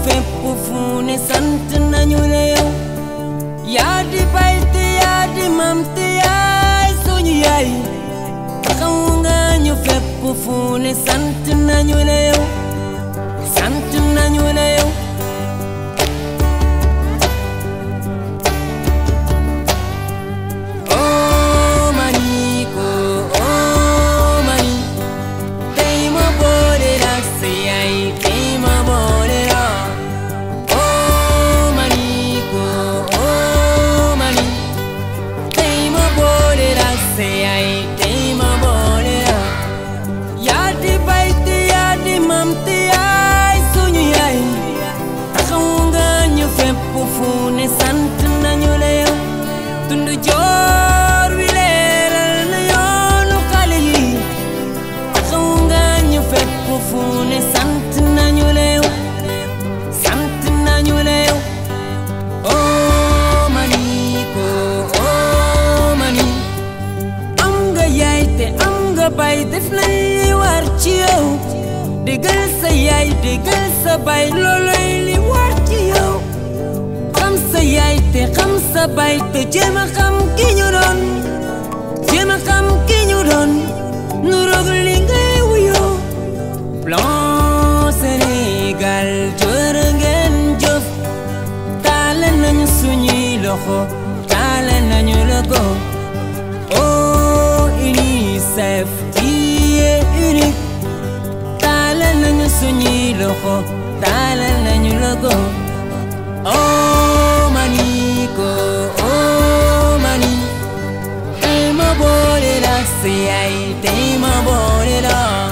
fépp fu ne sant nañu la yow yaa di bay te yaa di mam te yaay suñu yaay taxaw nga ñu fépp fu ne sant nañu la yow sant nañu la yow oh mani ko oh mani tey ma boole la sa yaay tey ma boole la oh mani ko oh mani tey ma boole la sa yaay tey ma boole la yaa di bay te yaa di mam te yaay suñu yaay taxaw nga ñu fépp fu ne sant nañu la yow tund joor wi leeral na yoonu xale yi taxaw nga ñu fépp fu ne sant nañu la yow sant nañu la yow oh mani ko oh mani am nga yaay te am nga bay def nañ li war ci yow déggal sa yaay déggal sa bay looloy li war ci yow xam sa yaay te xam sa bay te jéem a xam ki ñu doon jéem a xam ki ñu doon nu roog li ngay wuyoo plan Sénégal jërë ngeen jëf taale nañu suñuy loxo taale nañu logo oh UNICEF qui est unique taale nañu suñuy loxo taale nañu logo oh mani ko oh mani tey ma boole la sa yaay tey ma boole la